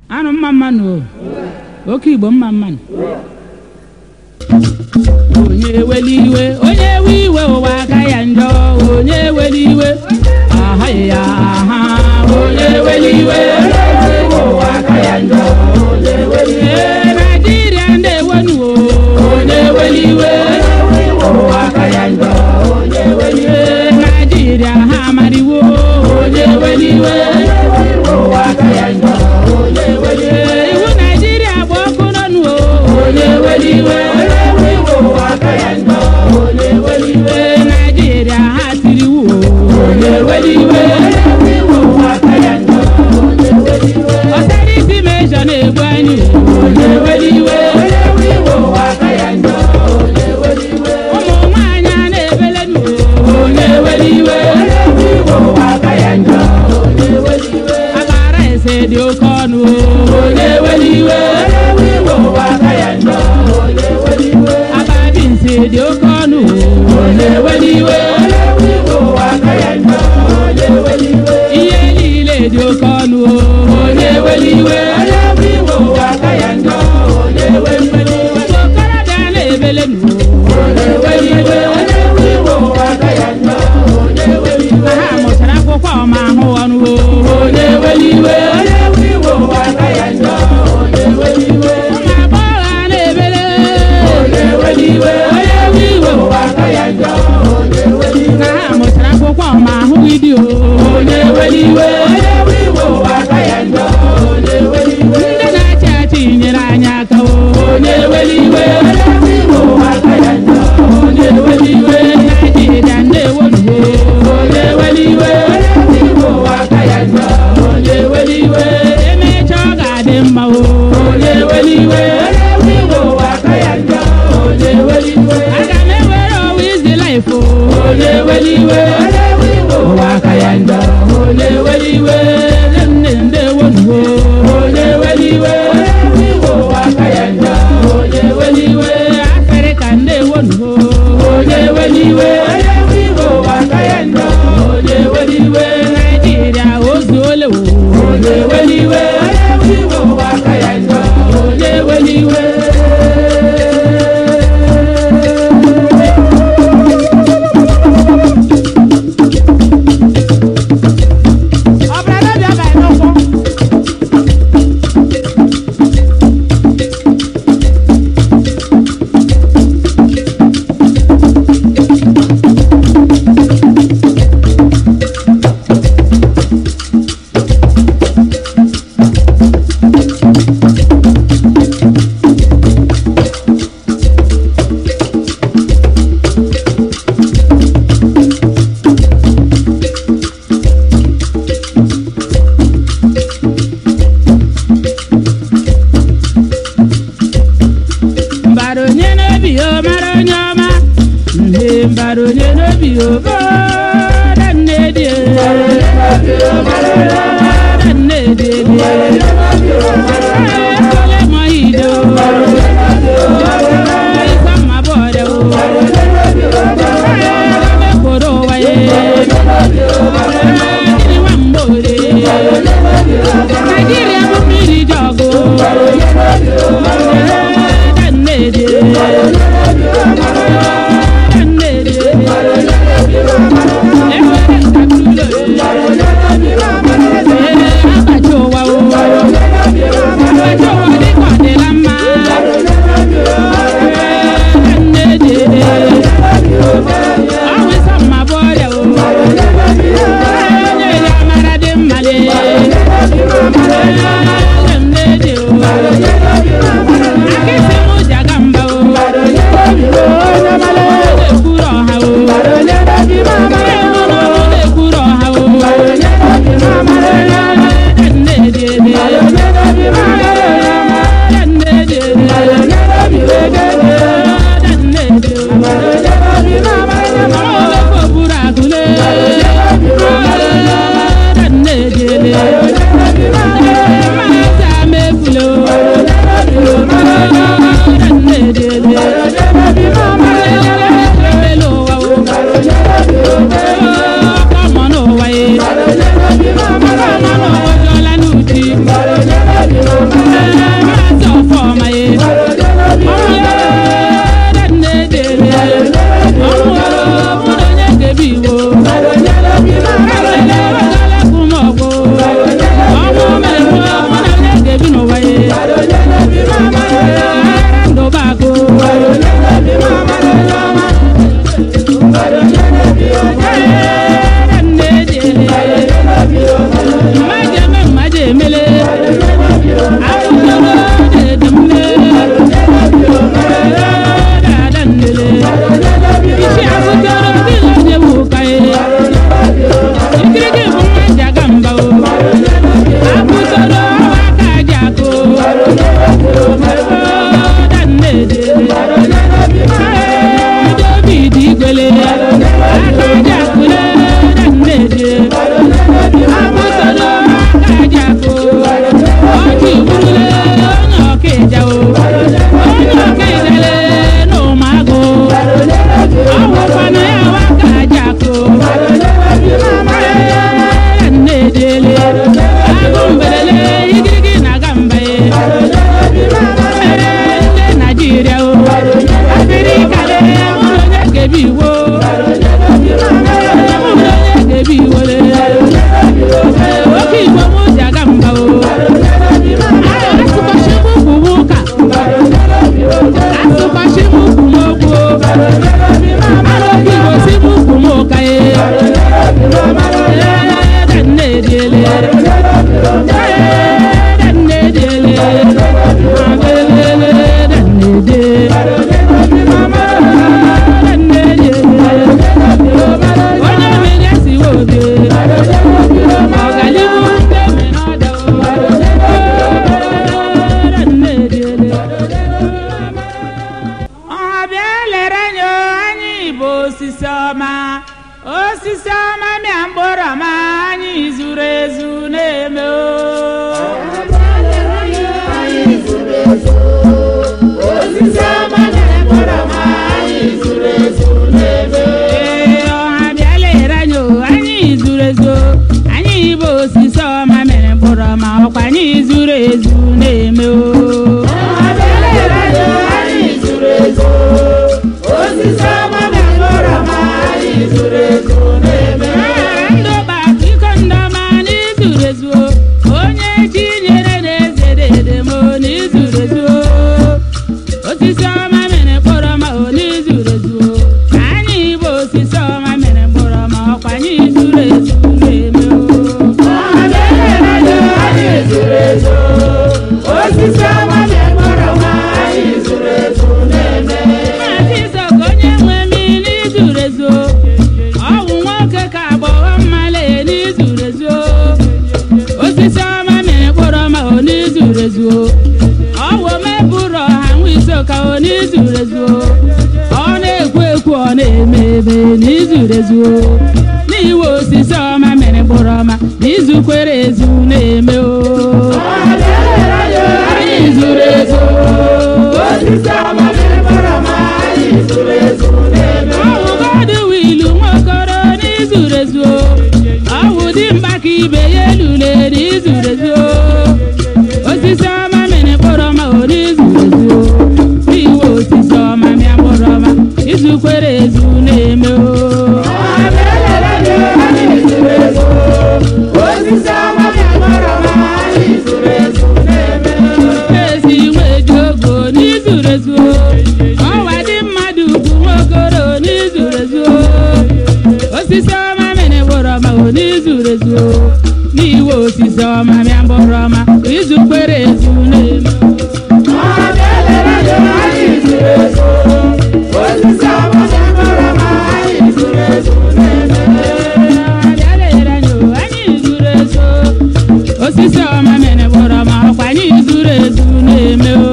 anụ mma mmanụ o oke igbo mma mmanụ onye eweli iwe onye ewe iwe ụwa aka ya njọ onye eweli iwe ahaghị ya aha onye eweli iwe ụwa aka ya njọ Ee, naijiria ndị ewenu onye eweli iwe ụwa aka ya njọ Ee, naijiria ha amariwo onye eweli iwe ụwa aka ya njọ Ee, iwu naijiria gba ọkụ n'ọnụ o onye eweli iwe ụwa aka ya njọ Ee, naijiria ha tiri iwu o onye eweli iwe ụwa aka ya njọ ọtara isi mejọ na-egbu anyị onye eweli iwe ụwa aka ya njọ ụmụ nwaanyị a na-ebelenu onye eweli iwe ụwa aka ya njọ akara ese dị oke ọnụ onye eweli iwe ụwa aka ya njọ ababi nsi dị oke ọnụ onye eweli iwe ụwa aka ya njọ ihe niile dị oke ọnụ onye eweli iwe ụwa aka ya njọ okorobịa na-ebelenu onye eweli iwe ụwa aka ya njọ ma ha mụchara akwụkwọ ma ahụ ọnụ onye eweli iwe ụwa aka ya njọ ụmụ agbọghọ a na-ebele onye eweli iwe ụwa aka ya njọ na ha mụchara akwụkwọ ma ahụghị di o onye eweli iwe ụwa aka ya njọ ndị na-achị achị nyere anyị aka o onye eweli iwe ụwa aka ya njọ onye eweli iwe naijiria ndị ewelugo onye eweli iwe ụwa aka ya njọ onye eweli iwe emecha ọ ga-adị mma o onye eweli iwe ụwa aka ya njọ onye eweli iwe aga m ewere ọwa izi laif o onye eweli iwe ụwa aka ya njọ onye eweli iwe nne ndị ewelugo onye eweli iwe ụwa aka ya njọ onye eweli iwe afrịka ndị ewelugo onye eweli iwe ụwa aka ya njọ onye eweli iwe naijiria ozuole o onye eweli iwe ụwa aka ya njọ onye eweli iwe ọbara n'obi abalị n'ụkwụ mbara onye n'obi o mara onye ọma nne mbara onye n'obi o bara nne dị bara nne dị ekole mọ ide o ikwa mma bọọdẹ o ebe koro ụwa ye mmiri nwa mgbore naijiria bụ mmiri dị ọgụ bara nne dị bara nne dị abụtoro dedemle dadandele isi abụtoro dịla nyewu ka ye ikirigi bụ nwa ji aga mba o abụtoro ọwa aka ji akụ dannede david igwele aka ji akụle dannede abụtoro aka ji akụ ọjị gburule onye ọkaịja o onye ọkaịjale n'ụmụagụ ọwụkwana ya wa aka ji akụ nnedele agụ mbelele igirigi na-aga mba ye ndị naijiria o afirikale mụrụ onye gebi iwo mụrụ onye gebi iwole oke igbo mụ ji aga mba o asụkwasị m ukwu m ụka asụkwasị m ukwu m okwu oke igbo si m ukwu m ụka ye dannedele dannedele abelele dannede onye mere siwe obe ọganihu ndị mere ọdọ ọbịa lere nye anyị bụ osisi ọma osisi ọma mịa mkpụrụ ọma anyị zuru ezu na-eme o Ee, ọha bịala ere anyị o, anyị zuru ezu anyị bụ osisi ọma mere mkpụrụ ọma ọkwa anyị zuru ezu na-eme o Aghara ndụ gbapụ iko ndị ọma n'izuru ezu o. onye chi nyere na-eze dede m o n'izuru ezu o. osisi ọma mere mkpụrụ ọma o n'izuru ezu o. anyị bụ osisi ọma mere mkpụrụ ọma ọkwa anyị zuru ezu na-eme o Maazị Isoko onye nwe m n'izuru ezu ọwụ nwoke ka agbọghọ mmale n'izuru ezu osisi ọma mere mkpụrụ ọma o n'izuru ezu ọwụ mebụrụ ọha nwa isoka o n'izuru ezu ọ na-ekwu ekwu ọ na-eme eme n'izuru ezu n'iwe osisi ọma mere mkpụrụ ọma n'izukwere ezu na-eme o anyị zuru ezu ọwụgodụ wilu nwokoro n'izuru ezu ọwụ dị mkpa ka ibe ya elule n'izuru ezu osisi ọma mere mkpụrụ ọma o n'izuru ezu n'iwe osisi ọma mịa mkpụrụ ọma izukwere ezu na-eme o ezi nweji ogo n'izuru ezu ọwa dị mmadụ ugwu nwokoro n'izuru ezu osisi ọma mere mkpụrụ ọma o n'izuru ezu n'iwe osisi ọma mịa mkpụrụ ọma izukwere ezu na-eme abịalere anyị o, anyị zuru ezu osisi ọma mere mkpụrụ ọma ọkwa anyị zuru ezu na-eme o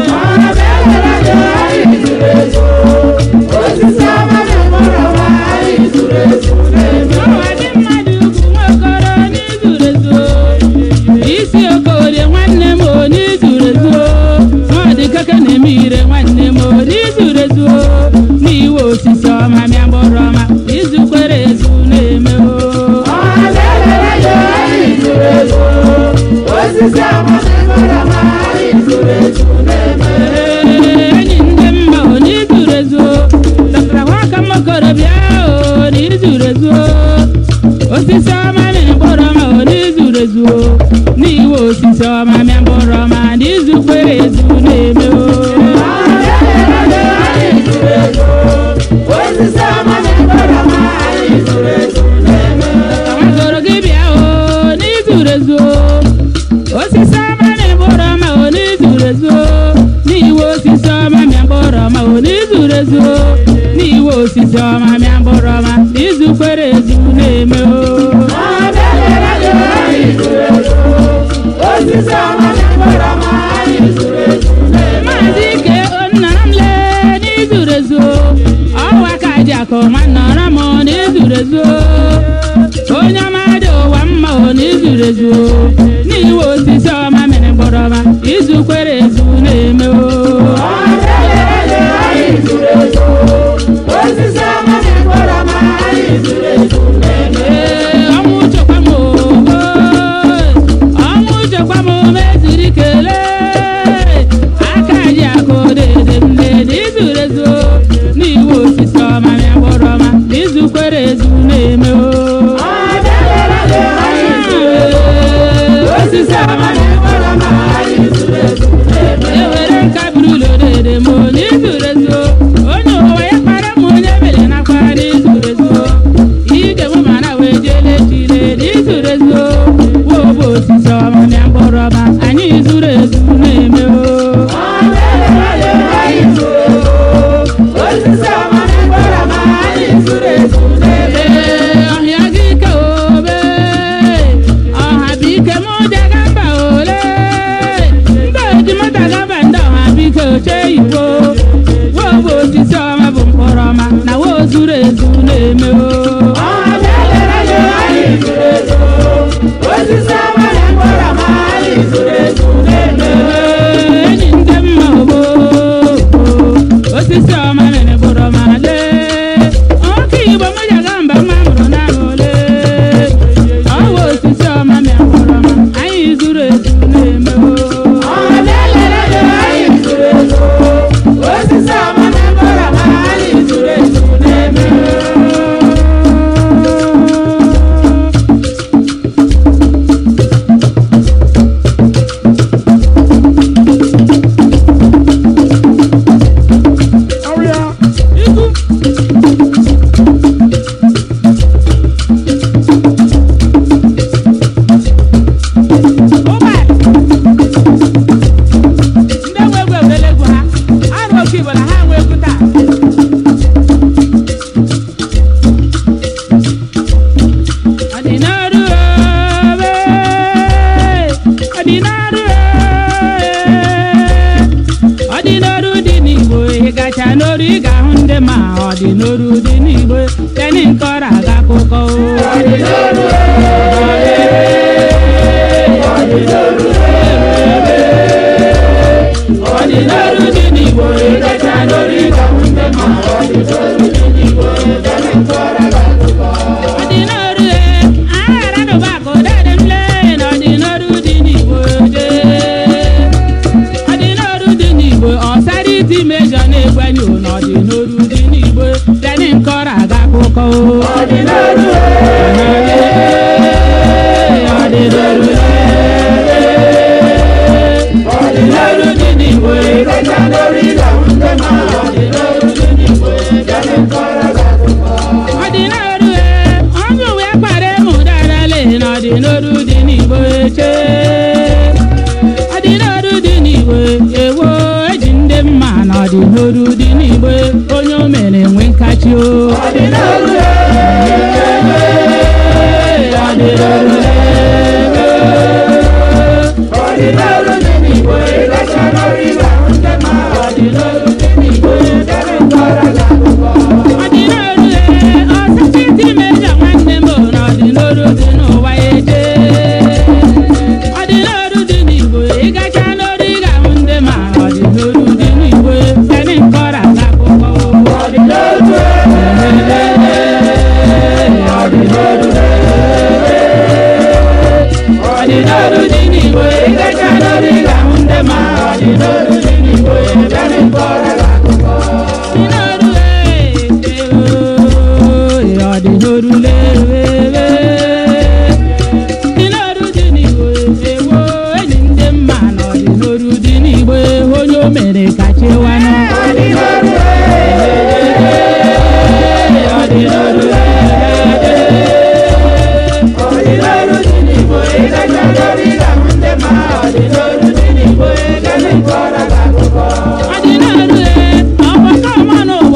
ọwa dị mmadụ ugwu nwokoro n'izuru ezu isi okorie nwanne m o n'izuru ezu nwadị keke na-eme ire nwanne m o n'izuru ezu n'iwe osisi ọma mịa mkpụrụ ọma izukwere ezu na-eme o Ee, enyi ndị mma o n'izuru ezu dọkịta nwaka mokorobịa o n'izuru ezu osisi ọma mịrị mkpụrụ ọma o n'izuru ezu n'iwe osisi ọma mịa mkpụrụ ọma n'izukwere ezu na-eme o nwagoro gị bịa o n'izuru ezu osisi zuru ezu n'iwe osisi ọma mịa mkpụrụ ọma izu kwere ezu na-eme o maazị ike onnọrọ m lee n'izuru ezu ọwa ka ji akụ nwa nnọrọ m n'izuru ezu onye ọma dị ụwa mma o n'izuru ezu n'iwe osisi ọma mere mkpụrụ ọma izu kwere ezu na-eme o Ee, ọnwụ chekwa m oo, ọnwụ chekwa m mezuru ikele aka ji akụ dede m dede izuru ezu n'iwu osisi ọma mịa mkpụrụ ọma izu kwere ezu na-eme o osisi ọma ewere nka buru ụlọ dede m n'izuru ezu onye ụwa ya kpara m onye mere na akwa n'izuru ezu ige m mana wee jele chile n'izuru ezu wobo osisi ọma mịa mkpụrụ ọma anyị zuru ezu na-eme o Ee, ọhịa gị ike obe ọha bụ ike mụ daga mba ole ndị oji m daga mba ndị ọha bụ ike oche igbo wo bụ osisi ọma bụ mkpụrụ ọma na wo zuru ezu na-eme o Ee, enyi ndị mma ogbo osisi ọma mere mkpụrụ ọma lee ọkụ igbo m daga mba mma mụrụ na ole ọwa osisi ọma mere mkpụrụ ọma anyị zuru ezu na-eme o ụgbọala ndị nwe egwu ewurela egwu ha arụ oke igbo na ha nwe egwu taa ọdịnarụ obe ọdịnarụ ọdịnarụ dị n'igbo ịgacha n'oru ị ga-ahụ ndị ma ọdịnarụ dị n'igbo teni nkọrọ aga akụkọ ọdịnarụ dị n'igbo ịgacha n'oru ị ga-ahụ ndị ma ọdịnarụ dị n'igbo teni nkọrọ aga akụkọ ọdịnarụ e aghara dụbakụ dede m lee na ọdịnarụ dị n'igbo dee ọdịnarụ dị n'igbo ọsara iti mejọ na-egwenyo na ọdịnarụ dị n'igbo teni nkọrọ aga akụkọ ọdịnarụ ọdịnarụ ọdịnarụ dị n'igbo ịgacha n'orí ga-ahụ ndị ma ọdịnarụ dị n'igbo teni nkọrọ aga akụkọ ọdịnarụ e ọnụ wee kpara emu darale na ọdịnarụ dị n'igbo eche ọdịnarụ dị n'igbo ewo eji ndị mma na ọdịnarụ dị n'igbo onye o mere enwe nkachi o ọdịnarụ ọdịnarụ dị n'igbo ịgacha n'orí ga-ahụ ndị ma ọdịnarụ dị n'igbo dere nkọrọ ga-akụkọ ọdịnarụ ee ọsịsị iti mejọ nwanne m na ọdịnarụ dị n'ụwa ya eje ọdịnarụ dị n'igbo ịgacha n'oru ị ga-ahụ ndị ma ọdịnarụ dị n'igbo teni nkọrọ aga akụkọ ọdịnarụ ọdịnarụ dị n'igbo ịgacha n'oru ị ga-ahụ ndị ma ọdịnarụ dị n'igbo teni nkọrọ aga akụkọ ọdịnarụ ee ọdịnarụ lewewe ọdịnarụ dị n'igbo ewo enyi ndị mma na ọdịnarụ dị n'igbo onye o mere ka chewanụ ọdịnarụ ọdịnarụ ọdịnarụ dị n'igbo ịgacha n'oru ị ga-ahụ ndị ma ọdịnarụ dị n'igbo teni nkọrọ aga akụkọ ọdịnarụ ee ọgbakọ ọmanụ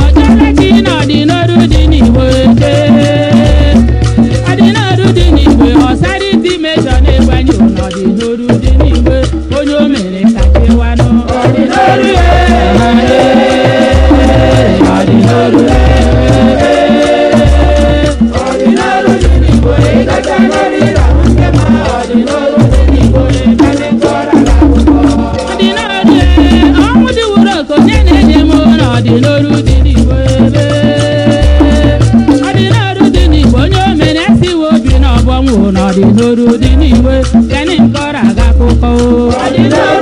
ọdịda